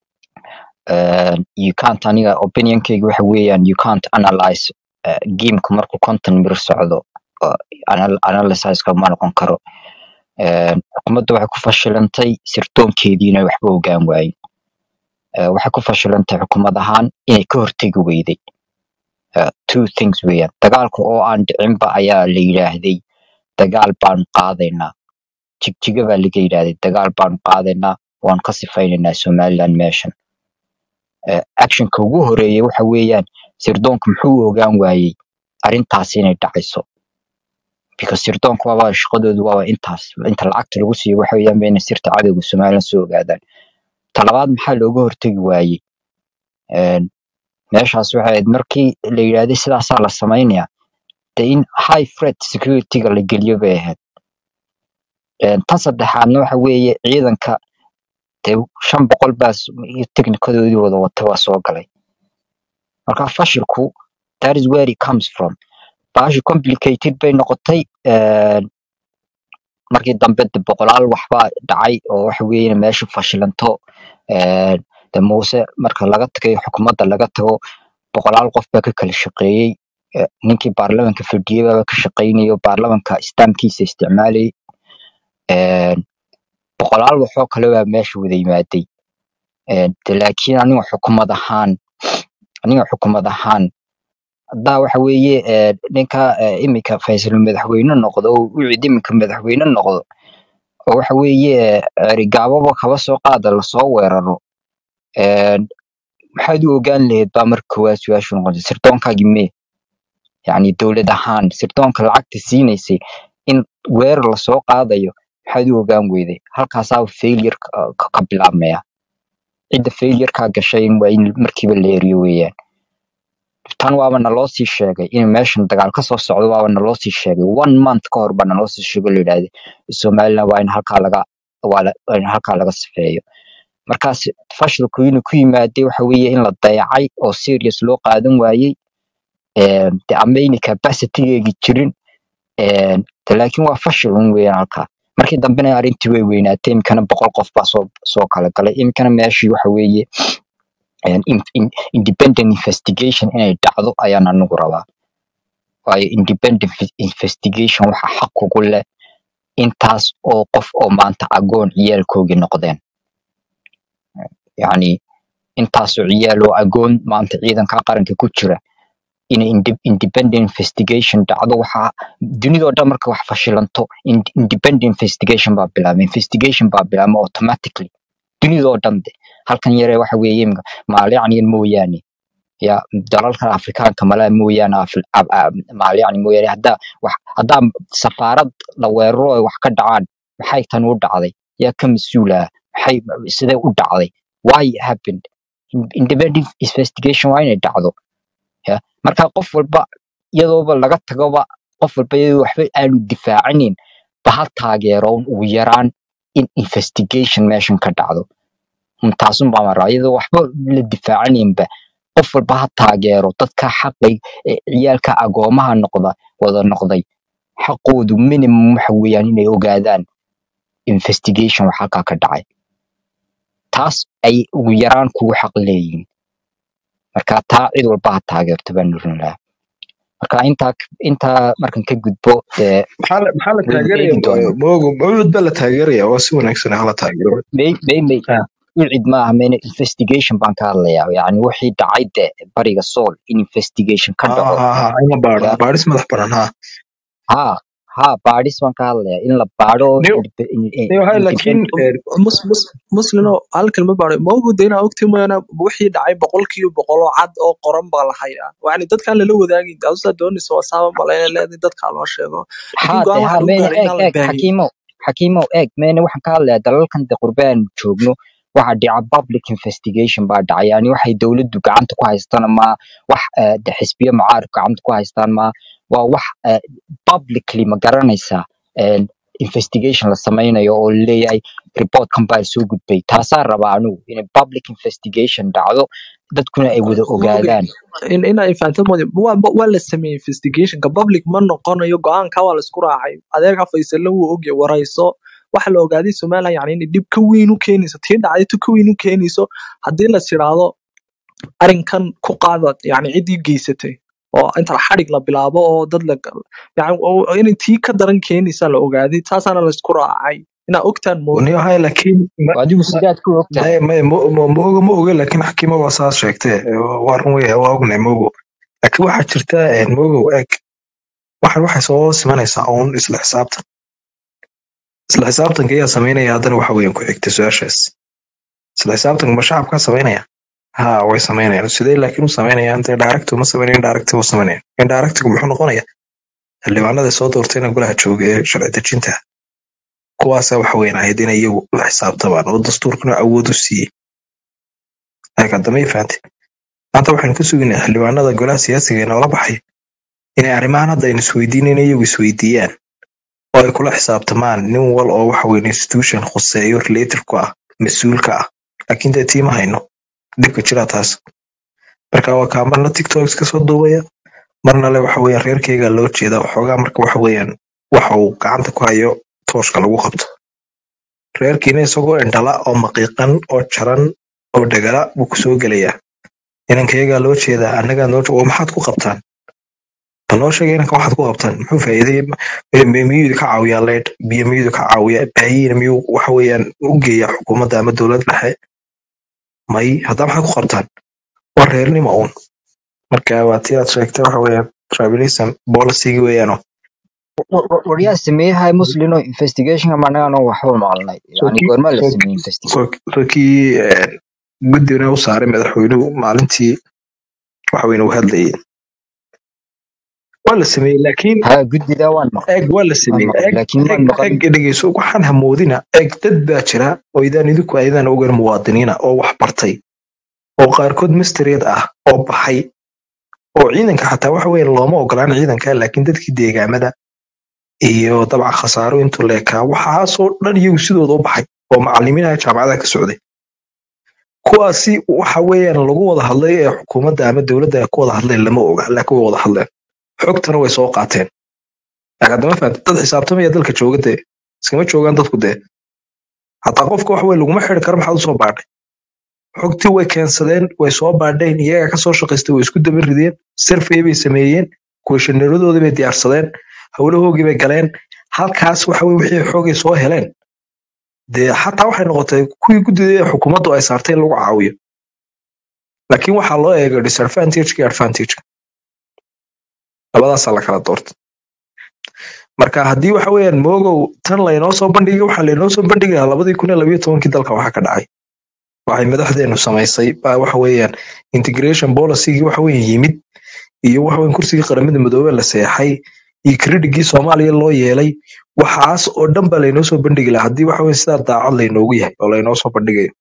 een, you can't aniga opinionkeyga waxa weeyaan you can't analyze uh, gameka markuu konton mir socdo oo anal- analysiseka ma noqon karo Een, xukuumadda waxay ku fashilantay sirdoonkeedii inay waxba ogaan waayin Eh, waxay ku fashilantay xukuumad ahaan inay ka hortegi weyday Eh, two things weeyaan dagaalka oo aan dhicinba ayaa la yidhaahday dagaal baanu qaadaynaa jigjiga baa laga yidhaahday dagaal baanu qaadaynaa waan ka sifaynaynaa somaliland meeshan Eh, actionka ugu horeeya waxa weeyaan sirdoonka muxuu u ogaan waayey arrintaasi inay dhacayso because sirdoonka waaba shaqadoodu waaba intaas inta lacagta lagu siiyo waxa weeyaan ba inay sirta cadowga somaliland soo ogaadaan talabaad maxaa looga hortegi waayey Een, meeshaas waxay ahayd markii la yidhaahday sidaasaa la samaynayaa de in high threat securityga la geliyo bay ahayd Een, tan saddexaadna waxa weeye ciidanka dee shan boqol baa s- iyo technicadoodii wada wata waa soo galay marka fashilku that is where it comes from bahashi complicated bay noqotay Een, markii dambe de boqolaal waxbaa dhacay oo waxa weeye meesha fashilanto Een, de muuse marka laga tagayo xukuumadda laga tago boqolaal qof baa ka kala shaqeeyey Eh, ninkii baarlamanka fadhiyey baa ka shaqeynayo baarlamanka istaamkiisa isticmaalayay Een, boqolaal waxoo kale baa meesha wada yimaaday Een, de laakiin aniga xukuumad ahaan aniga xukuumad ahaan haddaa waxa weeye eh, ninka eh, iminka faysal madaxweyne noqdo oo wicid iminka madaxweyne noqdo oo waxa weeye eh, erigaababa kaba soo qaada lasoo weeraro Een, maxaad u ogaan lahayd baa marka koowaad su-aashu noqotay sirdoonkaagii mee yacni dowlad ahaan sirdoonka lacagta siinaysay in weerar lasoo qaadayo maxaad u ogaan weyday halkaasaa failure ka ka- ka bilaabmaya cidda failure-kaa gashay in waa in markiiba la eriyo weeyaan tan waaba naloo sii sheegay in meeshan dagaal kasoo socdo waaba naloo sii sheegay one month ka hor baa naloo sii sheegay oo la yidhaahday somaliland waa in halkaa laga waa la- waa in halkaa laga sifeeyo markaas fashilku inuu ku yimaaday waxa weeye in la dayacay oo serious loo qaadan waayey Een, de ama inay capacitygeegi jirin Een, de laakiin waa fashil un weeyaan halkaa markii dambena arrintii way weynaatay imikana boqol qof baa soo soo kala galay imikana meeshii waxa weeye een, in, in, independent investigation inay dhacdo ayaan anigu rabaa waayo independent fi- investigation waxa xaq ugu leh intaas oo qof oo maanta agoon ciyaalkoogii noqdeen yacni intaasoo ciyaal oo agoon maanta ciidanka qaranka ku jira in inde- independent investigation dhacdo waxa dunidoo dhan marka wax fashilanto in- independent investigation baa bilaabma investigation baa bilaabma automatically dunidoo dhan de halkan yare waxa weeye imika maalyacniyan mooyaane ya dalalkan afrikaanka malaa mooyaane Afri- ab- ab- maalyacni mooyaane haddaa wax haddaa safaarad la weeraro ay wax ka dhacaan maxay tan u dhacday yaa ka mas-uul ah maxay sidee u dhacday why it happened In- independent investigation waa inay dhacdo ya marka qof walba iyadooba laga tagoba qof walba iyadoo waxba aanu difaacinin ba ha taageero un ugu yaraan in investigation meeshan ka dhacdo Un taasun baa maraa iyadoo waxba la difaacaninba qof walba ha taageero dadka xaqay ee ciyaalka agoomaha noqda wada noqday xaqoodu minimum waxa weeyaan inay ogaadaan investigation wax halkaa ka dhacay taas ay ugu yaraan kugu xaq leeyihiin marka taa cid walba ha taageerto baan oran lahaa marka intaa intaa markan ka gudbo dee maxaa la maxaa la waynu taageeraya eegi doonaa moogo mawlud baa la taageeraya waa si wanaagsan hala taageero may may may Ah, cid maaha mena investigation baan ka hadlayaa yani wixii dhacay de bariga sool in investigation ka ha dhaco ha ha ima baadhan ya baadhis madax banaan ha ha ha baadhis baan ka hadlayaa in la baadho oo niyo indep- in- in- niyo hay laakiin independent eh, mus mus muslino hal kelma baadhay ma ogda inaa ogti mooyaane wixii dhacay boqolkiiba boqol oo cad oo qoran baa la hayaa yani dadkaan lala wadaagin dawsa doonaysa waa saaba malayna leedahay dadkaa loo sheego laakiin ha go-aan de ha waxaa lagu meena gaaray eeg inaan la eeg baahin xakiimow xakiimow eeg meena waxaan ka hadlayaa dalalkan de qurbe aan joogno waxaa dhica public investigation baa dhacay yani waxay dowladdu gacanta ku haystaan ma wax eh, de xisbiyo mucaarif gacanta ku haystaan ma waa wax eh, publicly ma garanaysaa eh, investigation la sameynayo oo laleeyahay reportkan baa soo gudbay taasaa rabaa anigu in public investigation dhacdo dadkuna ay wada ma ogay ogaadaan in inaa fahanto mooye waa waa la sameeyey investigationka public ma noqonayo go-aanka waa la isku raacay adeerka faysalla wuu ogyahay warayso waxa la ogaaday somaliland yani inay dhib ka weyn u keenayso tii dhacday tu ka weyn u keenayso haddii las yidhaahdo arrinkan ku qaada yani ciddii geysatay oo inta xadhig la bilaabo oo dad la yani oo- oo inay tii ka daran keenaysa la ogaaday taasaana la isku raacay inaa ogtaan mooye niyo hay laakiin ma- adigu ma- sidaad ku ogtahay maya maya mo- mo- mooga ma oge laakiin xakiima waa saas sheegtee waa run wey waa ognay mogo laakiin waxaa jirta eh, mogow eeg waxan waxay soo simanaysaa uun isla xisaabtan isla xisaabtanka ayaa samaynaya haddana waxa weeyaan ku xigta su-aashaas isla xisaabtanka ma shacabkaa samaynaya ha way samaynayaan sidee laakiin u samaynayaan dee directu ma samaynayan indirect u samaynayaan indirectgu muxuu noqonaya xildhibaanada soo doortayna golaha jooga ee sharci dejinta kuwaasa waxa weeyaan ahayd inay iyagu la xisaabtamaan oo dastuurkuna awood u siiyey laakiin hadda may fahantay maanta waxaynu ka sugaynaa xildhibaanada golaha siyaasiga ee noola baxay inay arrimahan hadda aynu isweydiinayna iyagu isweydiiyaan oo ay kula xisaabtamaan nin wal oo waxa weeye institution khuseeyo related ku ah mas-uulka ah laakiin dee tiima hayno dhibka jira taas marka waa kaa marna tiktoks ka soo duubaya marna le waxa weeyaan reerkeyga loo jeeda waxoogaa marka waxa weeyaan waxa uu gacanta ku hayo tooshka lagu qabto reerkiina isagoo indhala oo maqiiqan oo jaran oo dhegala buu kusoo gelayaa inankayagaa loo jeedaa annagaa noo oo maxaad ku qabtaan bal noo sheega inanka waxaad ku qabtaan muxuu faa'iiday miyuu ka caawiyaa leydh biyo miyuu ka caawiyaa baahiina miyuu waxa weeyaan u geeyaa xukuumadda ama dowlad dhexe may haddaa maxaad ku qabtaan waa reernimo uun marka waa tii aad sheegtay waxa weeyaan tribalism policygi weeyaano waryaa sameeyahay muslino investigationka manaano waxba maqalnay yani goorma la sameeyey investigation so kii guddigana u saaray madaxweynuhu maalintii waxa weyn uu hadlayay waa la sameeyey laakiin ha guddida waan maqlay eeg waa la waan sameeyey maqlay eeg laakiin maan eeg maqalin eeg dhegeyso waxaan hamoodina eeg dad baa jira oo idaan idinku ayadaan ogeyn muwaadiniina oo wax bartay oo qaarkood mastereed ah oo baxay oo ciidanka xataa waxa weeye looma ogolaan ciidanka laakiin dadkii deegaamada iyo dabcan khasaaro intuu leekaa waxaasoo dhan iyagu sidooda u baxay oo macalimiinaha jaamacadaha ka socday kuwaasi waxa weeyaan lagu wada hadlay ee xukuumadda ama dowladda ay ku wada hadleen lama oga laakiin way wada hadleen xogtana way soo qaateen laakiin haddama fahamtid dad xisaabtamaya dalka jooga dee iskama joogaan dadku dee hataa qofka wax weye laguma xiri karo maxaad usoo baadhay xogtii way keensadeen way soo baadheen iyagaa kasoo shaqaystay way isku daba rideen survey bay sameeyeen kweshanadoodii bay diyaarsadeen howlahoogii bay galeen halkaas waxa weye wixii xoogay soo heleen dee xataa waxay noqotay kuwii guddida ee xukuumaddu ay saartay in lagu caawiyo laakiin waxaa loo eegay disadvantage iyo advantage labadaasaa la kala doortay marka haddii waxa weeyaan moogow tan laynoo soo bandhigay waxaa laynoo soo bandhigi lahaa labadii kun iyo labayo tobankii dalka waxaa ka dhacay waxay madaxdeenu samaysay baa waxa weeyaan integration policygii waxa weeye yimid iyo waxa weeyaan kursigii qaramada midoobey la seexay iyo kredigii soomaaliya loo yeelay waxaas oo dhan baa laynoo soo bandhigi lahaa haddii waxa weeye sidaa daacad laynoogu yahay oo laynoo soo bandhigayo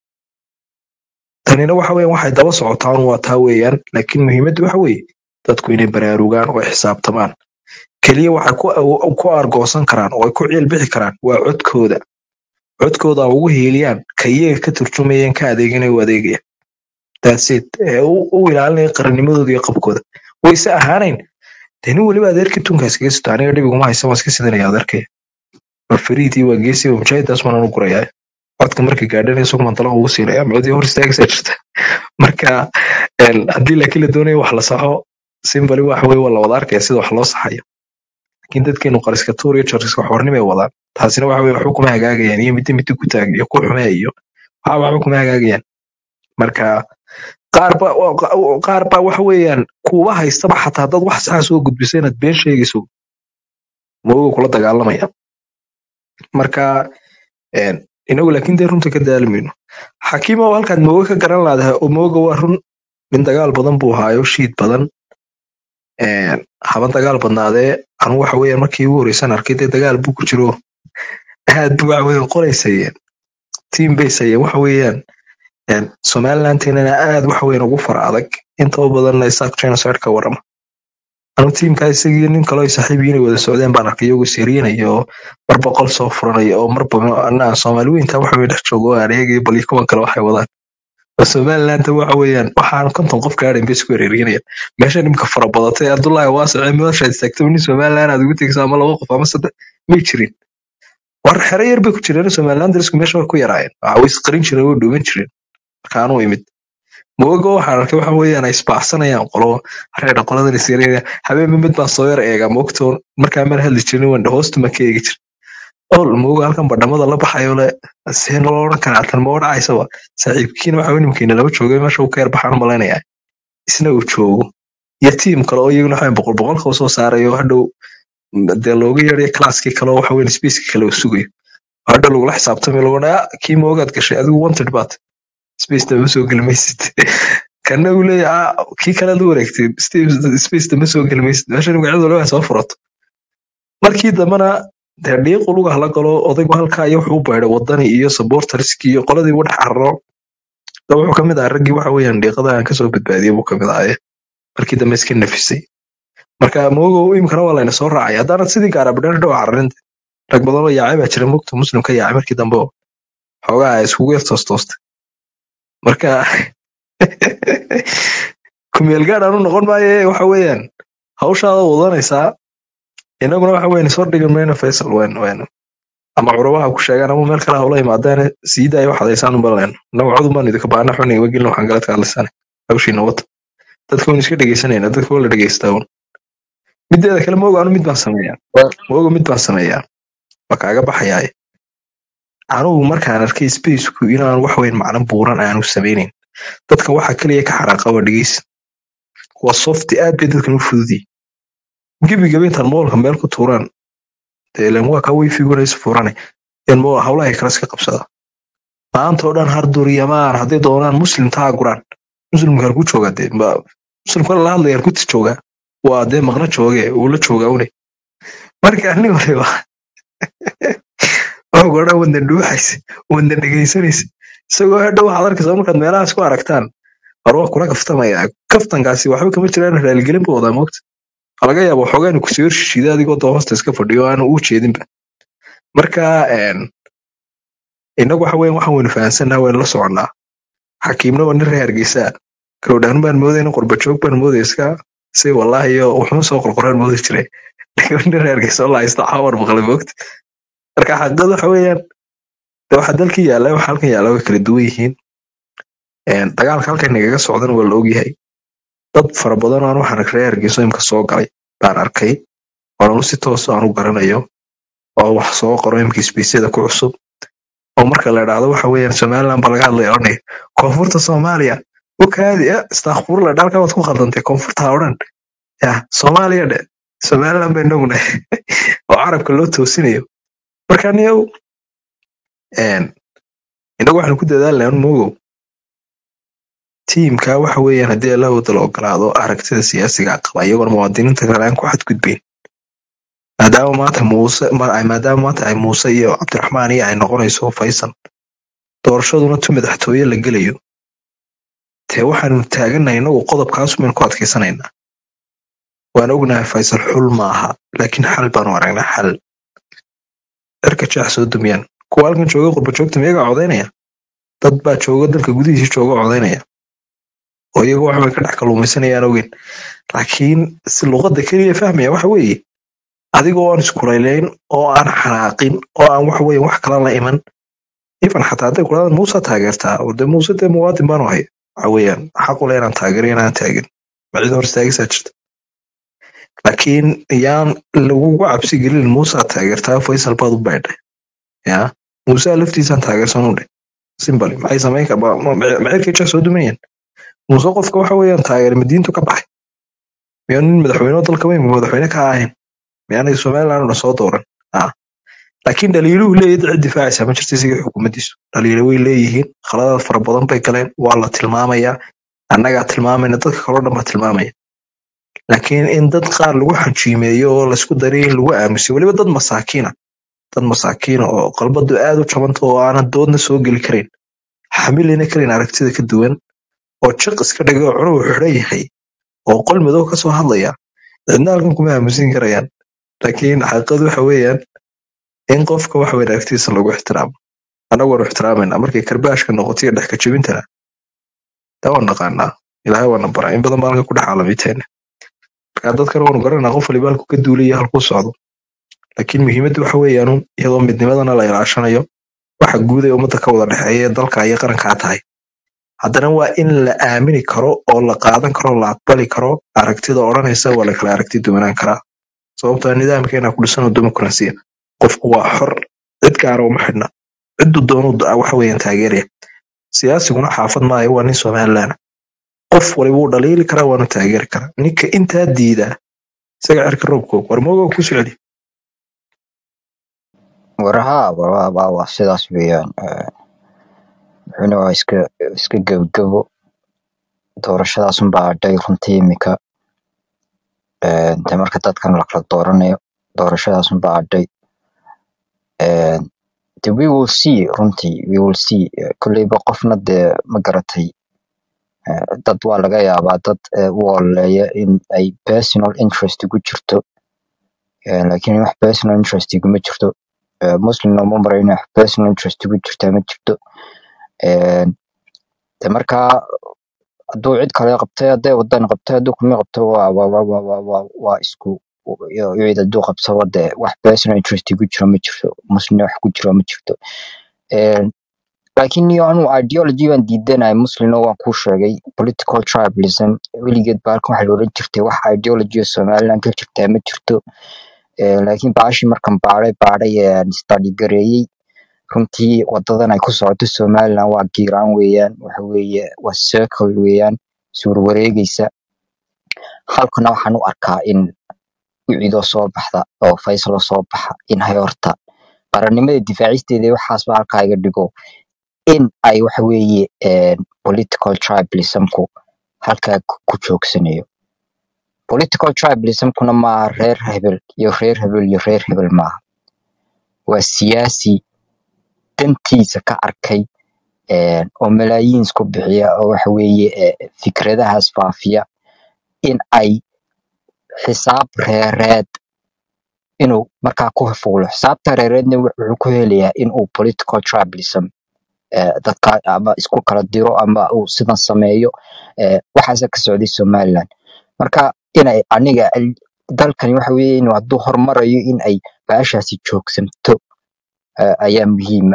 tanina waxa weeyaan waxay daba socotaan waa taa weeyaan laakiin muhiimaddu waxa weeye dadku inay baraarugaan oo ay xisaabtamaan keliya waxay ku awo- ku argoosan karaan oo ay ku ciil bixi karaan waa codkooda codkooda ha ugu hiiliyaan ka iyaga ka turjumayeen ka adeeganaya u adeegaya that's it ee u u ilaalinaya qarannimadooda iyo qabkooda wayse ahaanayn dee nin weliba adeerkii tunkaas kaga sito aniga dhibiguma haysan waan iska sidanaya adeerkaya waa fariidii waa geesi waa mujaahidaas waan u gurayaa codka marka gaadhana isagu mandala ugu siinaya micodii hor istaagaysaa jirta marka een, haddii laakiin la doonayo wax la saxo simbali waxa weye waa la wada arkaya sida wax loo saxayo laakiin dadkeenu qariska tuur iyo jariska waxwarnimay wadaan taasina waxa weye waxba kuma hagaagayaan iyo midda midda ku taag iyo ku xumee iyo waxa waxba kuma hagaagayaan marka qaar ba wa- qaar baa waxa weeyaan kuuba haystaba xataa dad wax saxa soo gudbisa inaad been sheegayso moogo kula dagaalamaya marka een, inagu laakiin dee runta ka daalimayno xakiima oo halkaad moogo ka garan laadahay oo mooga waa run nin dagaal badan buu haayo shiid badan een, haba dagaal badnaadee anu waxa weeyaan markii ugu horeysan arkay dee dagaal buu ku jiro aad buu waxa weeye qoraysayeen tiim bay sayeen waxa weeyaan een, somalilandeenana aad waxa weeyaan ugu fara adag intaba badanna isaaq genocide ka warama anu tiimkaa isagii nin kaloo ay saaxiib yihiin ay wada socdeen baan arkay iyagoo siriinaya oo mar boqol soo furanaya oo marba anaa soomaali weynta waxa weye dhex joogo aan eegaya bal iyo kuwan kale waxay wadaan oo somalilandta waxa weeyaan waxaan konton qof gaadhayn bay isku wereerinayaan meesha nimka fara badatay abdullaahi waasice meeshaad istaagto nin somaliland aad ugu tegayso ama laba qof ama saddex may jirin war xero yar bay ku jireen somaliland darisku meesha way ku yaraayeen waxa way isqarin jireen way dhuuman jireen marka anuu imid moogo waxaan arkay waxa weeyaan ay isbaacsanayaan qolo reer qoladan isyareynaya habeenba mid baan soo yar eega moogto markaa mana hadli jirin wanda hoosta ma ka eegi jir ol moogo halkan badhamada la baxayo le see nolo odhan karaa tan ma odhacaysaba saaxiibkiina waxa weye nimkiina laba joogay meesha uu ka yar baxaan malaynayaa isna uu joogo iyo tiim kale oo iyaguna waxa boqol boqolka soo saarayo hadhow dee looga yeedhayo classkii kale oo waxa weye spacekii kale uu sugayo hadhow lagula xisaabtamay lagu dhaa kii moogaad gashay adigu wanted baad space dama soo geli maysid kana uu leeyahay "Ah, kii kale aad u wareegtay space dama soo geli maysid meesha magacyadu laba soo furato markii dambena dee dhiiqu luga hala galo odaygu halkaa iyo wuxuu u baydhay wadani iyo supporterskii iyo qoladii u dhex cararo da wuxuu ka mid ahaa raggii waxa weeyaan dhiiqada aan kasoo badbaadiyey buu ka mid ahaye markii dambe iska nafisay marka moogow imikana waa layna soo raacay haddaanad sidii gaarabadhan dhow cararinta rag badan oo yaacay baa jira mugta muslim ka yaacay markii dambe oo xoogaa ay iskugu yar toostoostay marka kumeel gaad aanu noqon maaye waxa weeyaan hawshaada wadanaysaa inaguna waxa weyn soo dhigan mayno faysal wen wen ama curubaha ku sheegaan ama meel kale hawla imaadeen sii daaya wax hadaysaan u baleen inagu codun baan idinka baana xuniga wagelin waxaan galadka hadlaysana hawshiina wata dadka waan iska dhegeysanayna dadka waa la dhegeystaa un mideeda kale moogo anu mid baan sameeyaa moogo mid baan sameeyaa waa kaaga baxayaaye anugu markaan arkay spaceku inaan wax weyn macno buuran aanu samaynayn dadkan waxa kaliya ka xaraaqa waa dhegeysa waa softi aad bay dadkan u fududii gebigaba intaan moolka meel ku tuuraan dee ileen waa kaa wayfiguna is furane in mool hawlahay kale iska qabsada maanta oo dhan harduryamaan hadday doonaan muslim taa guraan muslimka halku jooga dee ma- muslimka la hadlaya halkuti jooga waa dee maqna jooge uu la joogaa une marka nin waliba wuxuu ku dhan wadan dhuuxaysa wadan dhegaysanaysa isagoo hadhow waxaad arkaysaa markaad meelahaas ku aragtaan war waa kula kaftamaya kaftankaasi waxba kama jiraan raaligelin buu wadaa moogta waxaa laga yaaba waxoogaa inuu kusoo horshishiida adigoo doo hoosta iska fadhiyo aanu uu jeedinba marka een, innagu waxa weyan waxaan waynu fahansannaha waynu la soconnaa xakiimna waa nin reer hargeysa gabdhaan baan moodayna qurbajoog baan moodaya iska si wallaahi iyo wuxuun soo qorqoraan moodi jiray laakiin nin reer hargeysa oo la haysto xawar maqlay moogta marka xaqiiqada waxa weeyaan de waxa dalkii yaalla waxa halkan yaalla way kala duwan yihiin Een, dagaalka halkan nagaga socdana waa la ogyahay dad fara badan oo aan waxaan reer hargeysa imka soo galay baan arkay oonu si toos aan u garanayo oo wax soo qoro imka isbiisyada ku cusub oo marka la idhaahdo waxa weeyaan somaliland baa laga hadlaya odhanaya koonfurta soomaaliya u kaadi eh, istakfurla dhalka waad ku khaldantay koonfurta ha odhan ya soomaaliya dhe somaliland bay inaguna oo carabka loo toosinayo marka niyow een, inagu waxaanu ku dadaalnaa un moogow tiimka waxa weeyaan haddii alla wada la ogolaado aragtida siyaasiga qaba iyagoona muwaadiniinta kale aan ku xadgudbayn maadaama maanta muuse ma- ay- maadaama maanta ay muuse iyo cabdiraxmaan iyo ay noqonayso faysal doorashaduna tu madaxtooye la gelayo dee waxaanu taagannahay inagu qodobkaas baynu ku adkaysanaynaa waan ognahay faysal xul maaha laakiin xal baanu aragnaa xal dharka jaax soo dumiyaan kuwa halkan jooga qurbajoogta miyaga codaynaya dad baa jooga dalka gudihiisa jooga codaynaya oo iyagu wax bay ka dhex kaluumaysanayaan ogeyn laakiin si luqadda keliya fahmaya waxa weeye adigoo aan iskulaylayn oo aan xanaaqin oo aan wax weeye wax kala la iman ifan xataa hadday kudhahdan muuse taageertaa oo dee muuse dee muwaadin baanu haya waxa weeyaan xaq ule inaan taageero inaan taagin ma cid hor istaagisaa jirta laakiin yaan lagugu cabsi gelin muusaa taageertaa faysal baad u baydhay ya muusaa laftiisaan taageersan u dheh simbali maxay samayn ka macirkay jeex soo dumayaan muuse qofka waxa weeyaan taageer madiintu ka baxay miyaan nin madaxweyne dalka weyn madaxweyne ka ahayn miyaanay somaliland una soo dooran Ah. laakiin dhaliiluhu leeyahay cid difaacaysa ma jirto isaga xukuumaddiisu dhaliilo way leeyihiin khaladaad fara badan bay galeen waa la tilmaamayaa annagaa tilmaamayna dadka kaloo dhan baa tilmaamaya laakiin in dad qaar lagu xanjiimeeyo oo laysku daray in lagu aamusiyo weliba dad masaakiina dad masaakiina oo qalbadu aad u jabanta oo aanan doodna soo geli karin xamilina karin aragtida ka duwan oo jiq iska dhigay oo cunuhu xidhan yahay oo qol madow ka soo hadlaya cidna halkan kuma aamusin karayaan laakiin xaqiiqadu waxa weeyaan in qofka wax weyn aragtidiisa lagu ixtiraamo annagu waanu ixtiraamayna markay karbaashka noqoto iyo dhexka jebintana taa waan naqaanaa ilaahay waana baraa in badan baa halka ku dhex caalamiiteena marka dadkana waanu garanaa qof waliba halku ka duulaya halkuu socdo laakiin muhiimaddu waxa weeyaan un iyadoo midnimadana la ilaashanayo waxa guud ee ummadda ka wada dhexeeya ee dalka iyo qarankaa tahay haddana waa in la aamini karo oo la qaadan karo la aqbali karo aragtida odhanaysa waa la kala aragti duwanaan karaa sababtoo ah nidaamkeena ku dhisan oo dimuqraasiya qofku waa xor cid gaara uma xidhna ciddu doonu waxa weeyaan taageeraya siyaasiguna xaafad maayo waa nin somalilan qof waliba wuu dhaliili karaa waanu taageeri karaa ninka intaa diidaa isaga cirka roobkoog war moogow ku socdi waraha waraha waa waa sidaas weeyaan Eh, wuxuuna waa iska iska gebgebo doorashadaas unbaa hadhay runtii imika Eh, de marka dadkan la kala dooranayo doorashadaas unbaa hadhay Eh, de we will see runtii we will see Eh, kolleyba qofna dee ma garatay Eh, dad waa laga yaabaa dad eh, u ololeeya in ay personal interest ku jirto Eh, laakiin wax personal interest iguma jirto Eh, muslimna uma marayo in wax personal interest ku jirta ma jirto Eh, de markaa hadduu cid kale qabtay hadday wadan qabtay hadduu kuma qabto waa waa waa waa waa waa waa isku iyo iyo cid hadduu qabsado dee wax personal interest ku jiro ma jirto muslimna wax ku jiro ma jirto Eh, laakiin iyo anu ideology baan diidanahay muslimna waan kuu sheegay political tribalism weligeed ba halkan waxa la oran jirtay wax ideology oo somaliland ka jirtaa ma jirto Eh, laakiin baashii markan baaray baaray ee study gareeyey runtii wadadan ay ku socoto somaliland waa giiraan weeyaan waxa weeye waa circle weeyaan suur wareegeysa halkana waxaan u arkaa in wiciidoo soo baxda oo faysaloo soo baxa in hay horta qarannimada difaacisteeda iyo waxaasba halkaa iga dhigo in ay waxa weeye eh, political tribalismku halkaa ku ku joogsanayo political tribalismkuna maaha reer hebel iyo reer hebel iyo reer hebel maaha waa siyaasi dantiisa ka arkay eh, oo malaayiin isku bixiya oo waxa weeye eh, fikradahaas faafiya in ay xisaab reereed inuu markaa ku fuulo xisaabta reereedna wux- wuxuu ku helayaa in uu political tribalism eh, dadka ama isku kala diro ama uu sidan sameeyo eh, waxaasa ka socday somaliland marka inay aniga al- dalkani waxa weeye inuu hadduu horumarayo in ay baashaasi joogsanto eh, ayaa muhiima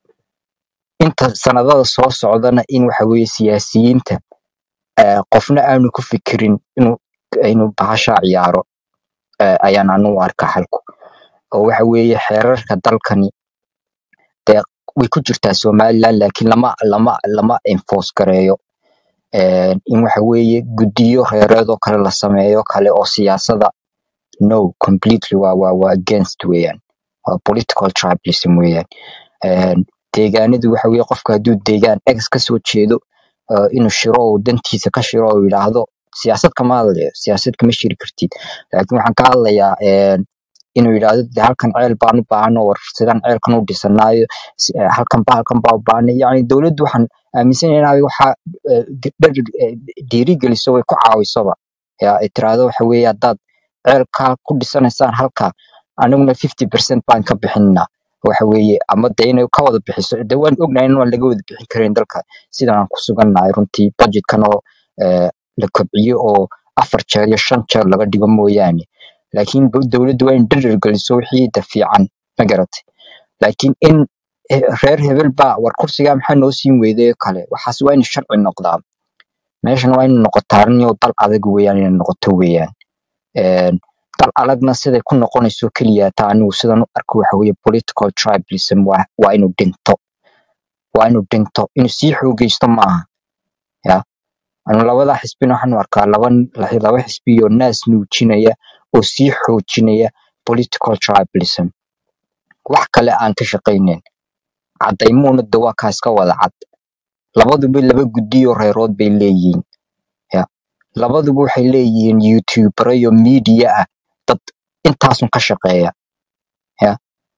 inta sanadada soo socdana in waxa weeye siyaasiyiinta eh, qofna aanu ku fikirin inuu inuu bahasha ciyaaro eh, ayaan anu u arkaa xalku oo waxa weeye xeerarka dalkani dee way ku jirtaa somaliland laakiin lama lama lama enforce gareeyo Eh, in waxa weeye guddiyo reereed oo kale la sameeyo kale oo siyaasada no completely waa waa waa against weeyaan waa political tribalism weeyaan Eh, deegaanadu waxa weeye qofka hadduu deegaan x ka soo jeedo eh, inuu shiro oo dantiisa ka shiro oo yidhaahdo siyaasad kama hadlayo siyaasad kama shiri kartid laakiin waxaan ka hadlayaa eh, inuu yidhaahdo "Dee halkan ceel baan u baahano war sidaan ceelkan u dhisanaayo si- eh, halkan ba halkan baa u baahnay yacni dowladdu waxaan aaminsanahay inay waxa eh, di- dhir- eh, dhiirigeliso way ku caawisoba ya ay tiraahdo waxa weeye haddaad ceelkaa ku dhisanaysaan halka aniguna fifty percent baan ka bixinaa waxa weeye ama de inay ka wada bixiso de waan ognahay in aan laga wada bixin karin dalka sidan aan ku sugannahay runtii budgetkan oo eh, la kobciyo oo afar jeer iyo shan jeer laga dhigo mooyaane laakiin dow- dowladdu waa in dhirir geliso wixii da fiican ma garatay laakiin in eh, reer hebel baa war kursigaa maxaa noo siin weyday oo kale waxaas waa in sharci noqdaa meeshan waa in noqotaa arrin iyo dal adag weeyaan inay noqoto weeyaan Een, dal adagna siday ku noqonayso keliya taa anigu sidan u arko waxa weeye political tribalism waa waa inuu dhinto waa inuu dhinto inuu sii xoogeysto maaha ya anu labada xisbina waxaan u arkaa laba laba xisbi oo naas nuujinaya oo sii xoojinaya political tribalism wax kale aan ka shaqaynin cadaymuuna de waa kaas ka wada cad labaduba laba guddiyo reerood bay leeyihiin ya labaduba waxay leeyihiin youtubero iyo media ah dad intaasun ka shaqeeya ya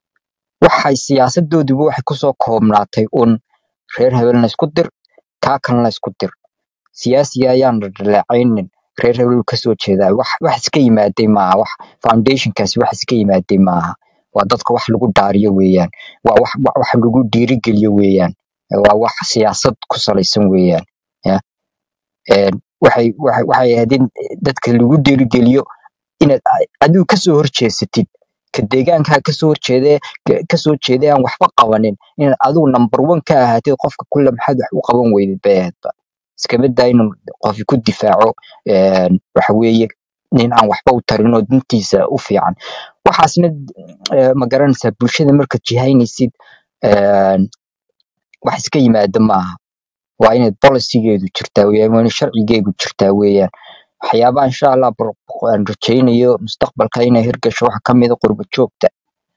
waxay siyaasadooduba waxay kusoo koobnaatay un reer hebelna isku dir kaa kalena isku dir siyaasiga ayaan dhaleecaynin reer hebel kasoo jeedaa wax wax iska yimaaday maaha wax foundationkaasi wax iska yimaaday maaha waa dadka wax lagu daariyo weeyaan waa wax wax wax lagu dhiirigeliyo weeyaan waa wax siyaasad ku salaysan weeyaan ya een waxay waxay waxay ahayd in dadka lagu dhiirigeliyo inaad a- adigu kasoo horjeesatid ka deegaankaa kasoo horjeedee ka- kasoo jeeday aan waxba qabanin inaad adigu number one ka ahaatid qofka kule maxaad wax u qaban weydid bay ahaydba iskama daa inuu qofi ku difaaco een waxa weeye nin aan waxba u tarin oo dintiisa u fiican waxaasna eh, ma garanaysaa bulshada markaad jihaynaysid een wax iska yimaada maaha waa inaad policygeedu jirtaa weeyaan waa in sharcigeedu jirtaa weeyaan waxyaabaha insha allah bal- aan rajaynayo mustaqbalka inay hirgasho waxaa kamid a qurba joogta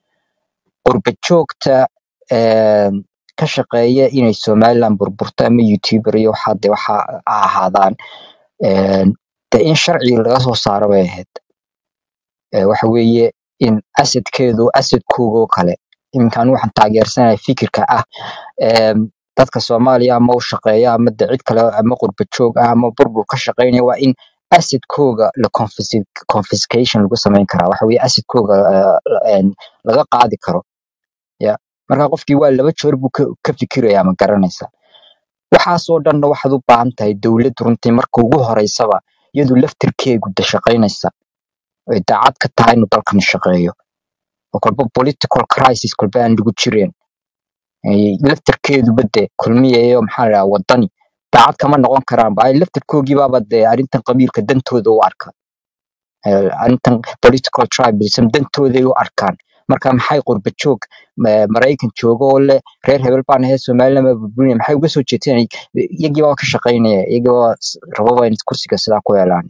qurba joogta een ka shaqeeya inay somaliland burburto ama youtuber iyo waxaa de waxa ha ahaadaan een de in sharci laga soo saaro bay ahayd Ee, waxa weeye in asadkeedu asadkooga oo kale iminkan waxaan taageersanahay fikirka ah em, dadka soomaaliya ama u shaqeeya ama de cid kale ama qurba joog ah ama burbur ka shaqeynaya waa in asadkooga la confisc- confiscation lagu sameyn karaa waxa weeye asadkooga eh, en, laga qaadi karo ya marka qofkii waa laba jeer buu ka, ka fikirayaa ma garanaysa waxaasoo dhanna waxaad u baahan tahay dowlad runtii marka ugu horeysaba iyadu laftirkeegu de shaqaynaysa ay daacad ka tahay inuu dalkani shaqeeyo oo kolba political crisis kolba aan lagu jireen ay laftirkeeduba de kulmiyayo maxaa la dhahaa wadani daacad kama noqon karaan ba ay laftirkoogiibaaba de arrintan qabiilka dantooda u arka Eh, arrintan political tribalism dantooday u arkaan marka maxay qurba joog ma- maraykan jooga oo leh reer hebel baan ahay somaliland baa burburinaya maxay uga soo jeedsanay iyagiibaa ka shaqaynaya iyagiibaa s- rababa in kursiga sidaa ku helaan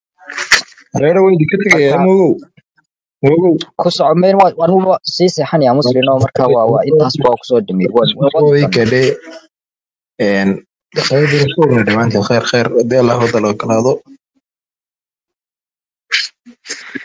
reero weydi ka tegaya marka mogow mogow ku soco meel waa anugu sii seexanaya muslin oo marka waa waa intaas baa kusoo dhameeyay waan waan wadi way doonaa kadhe een khayr soo dhamaantii khayr khayr hadii allah wada la ogolaado